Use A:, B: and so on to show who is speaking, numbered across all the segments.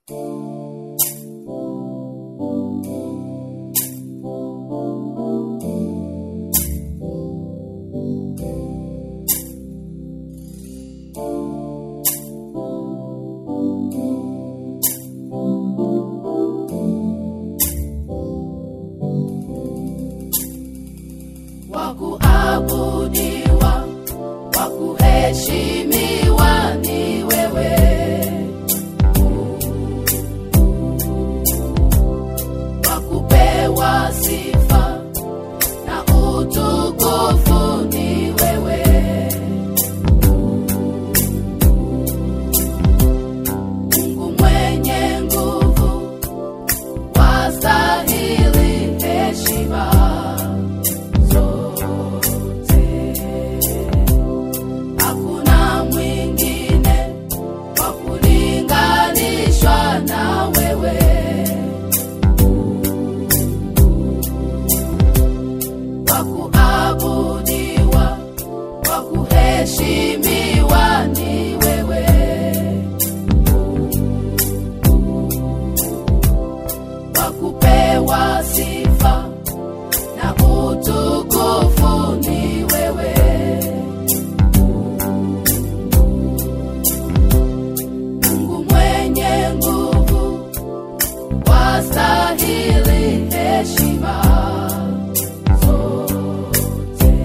A: wa kuabudiwa, wa kuheshimiwa ni wewe. Wa kupewa sifa na utukufu ni wewe. Mungu mwenye nguvu, wastahili heshima zote. Hakuna mwingine wa kulinganishwa na wewe. Wa kuabudiwa, wa kuheshimiwa ni wewe. Wa kupewa sifa na utukufu ni wewe. Mungu mwenye nguvu, wastahili heshima zote.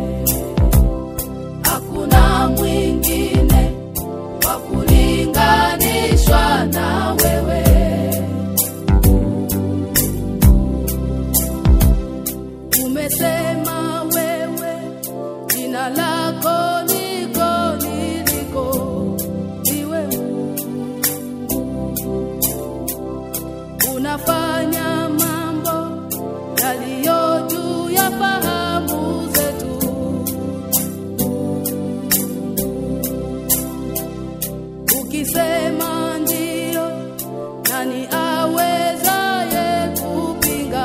A: Hakuna mwingine wa kulinganishwa na wewe. Umesema wewe jina lako liko niliko, ni wewe unafanya mambo yaliyo juu ya fahamu zetu. Ukisema ndio, nani awezaye kupinga?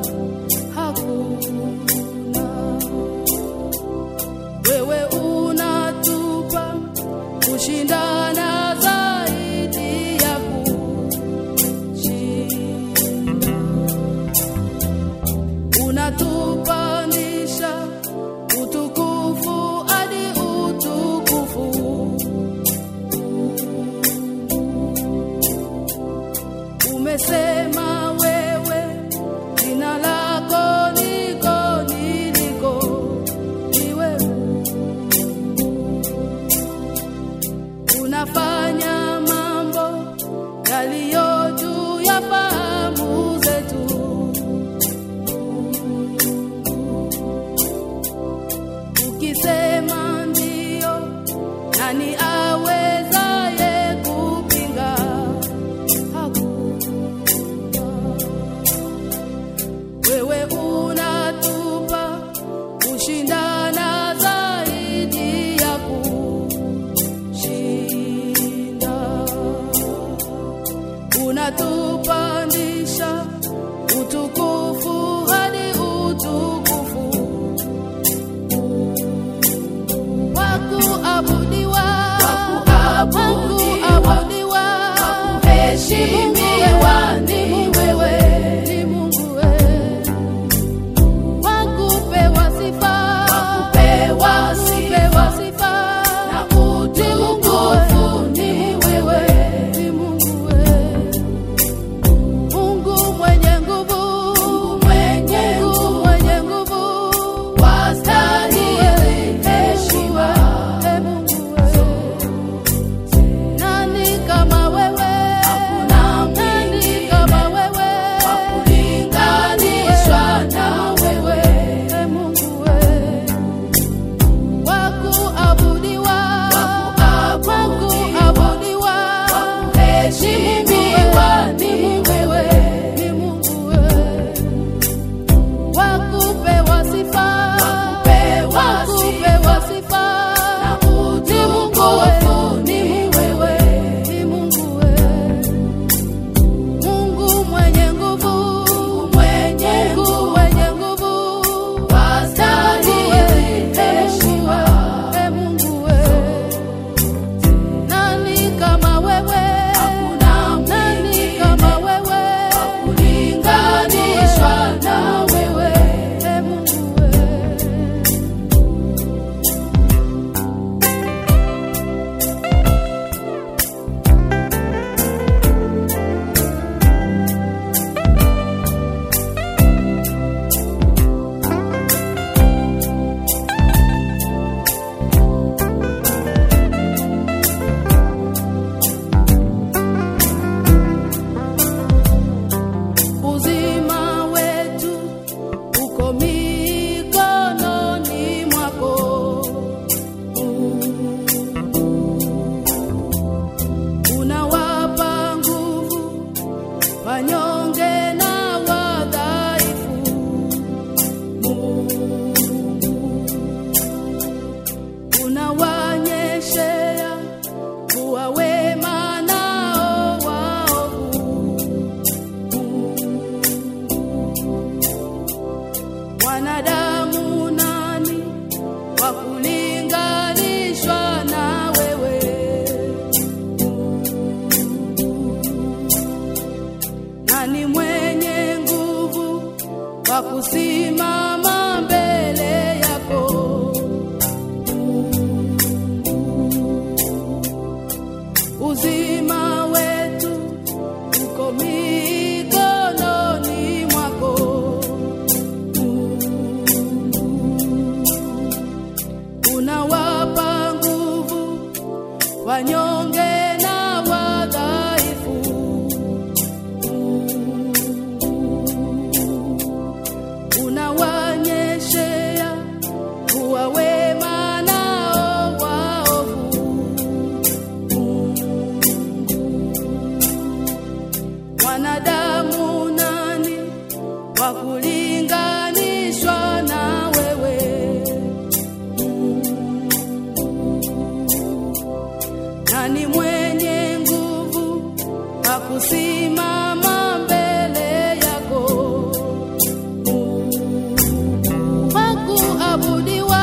A: Hakuna. Wewe unatupa kushindana zaidi ya kushinda, unatupandisha utukufu hadi utukufu. Umesema wewe jina lako liko niliko, ni wewe unafanya mambo yaliyo juu ya fahamu zetu. Ukisema ndio, nani awezaye kupinga? Hakuna. Wewe unatupa kushindana zaidi ya kushinda, unatupandisha utukufu hadi utukufu wa kuabudiwa, wa kuabudiwa, wa kuheshimiwa ni wewe, ni Mungu wewe wa kupewa sifa, wa kupewa sifa na utukufu ni wewe, ni Mungu wewe, Mungu mwenye nguvu, Mungu mwenye nguvu, mwenye nguvu, wastahili heshima, e Mungu wewe. Nani kama wewe? Hakuna nani kama wewe? Wa kulinganishwa na wewe. E Mungu wewe. Wa kuabudiwa. Wa kuabudiwa. Wa kuheshimiwa ni wewe. Ni Mungu wewe wa kupewa sifa, wa kupewa sifa na utukufu ni wewe, ni Mungu wewe, Mungu mwenye nguvu, mwenye nguvu, mwenye nguvu, wastahili heshima, e Mungu wewe, nani kama wewe? Hakuna kusimama mbele yako uzima wetu uko mikononi mwako unawapa nguvu wanyonge na wadhaifu unawanyeshea kuwa wema nao waovu wanadamu nani wa kulinganishwa na wewe nani mwenye nguvu wa kusimama mbele yako wakuabudiwa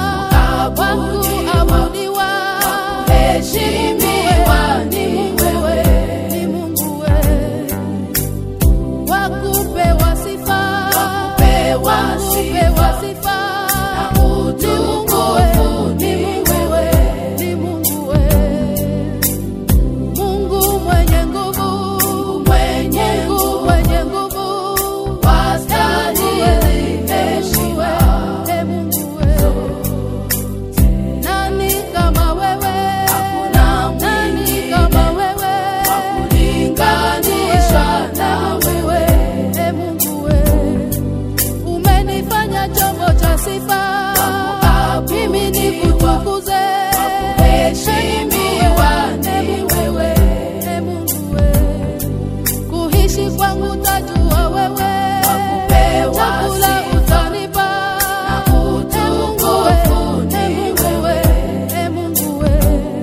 A: wakuabudiwa heshimiwa ni wewe ni Mungu wewe wakupewa sifa wakupewa sifa na utukufu ni wewe ni Mungu wewe Mungu mwenye nguvu mwenye nguvu mwenye nguvu wastahili heshima e Mungu wewe nani kama wewe hakuna nani kama wewe hakulinganishwa na wewe e Mungu wewe umenifanya chombo cha sifa mimi nikutukuze heshimiwa ni wewe e Mungu wewe kuishi kwangu tajua wewe chakula utanipa na utukufu ni wewe e Mungu wewe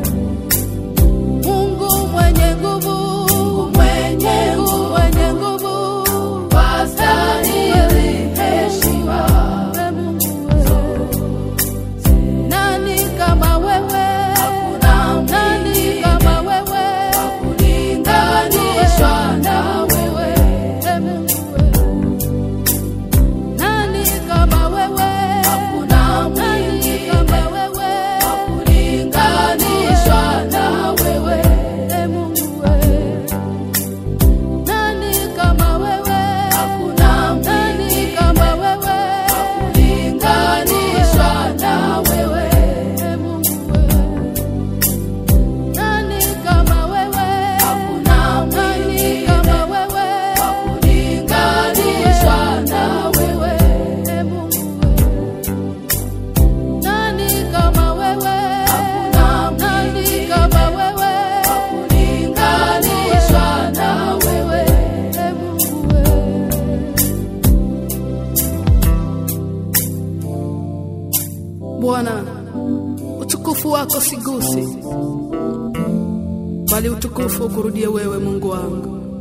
A: Mungu mwenye nguvu mwenye nguvu mwenye nguvu wastahili heshima e Mungu wewe nani kama wewe hakuna nani kama wewe hakulinganishwa na wewe e Mungu wewe nani kama wewe hakuna nani kama wewe hakulinganishwa na wewe e Mungu wewe nani kama wewe hakuna nani kama wewe hakulinganishwa na wewe e Mungu wewe nani kama wewe hakuna nani kama wewe hakulinganishwa na wewe e Mungu wewe nani kama wewe hakuna nani kama wewe hakulinganishwa na wewe e Mungu wewe Bwana utukufu wako sigusi bali utukufu ukurudie wewe Mungu wangu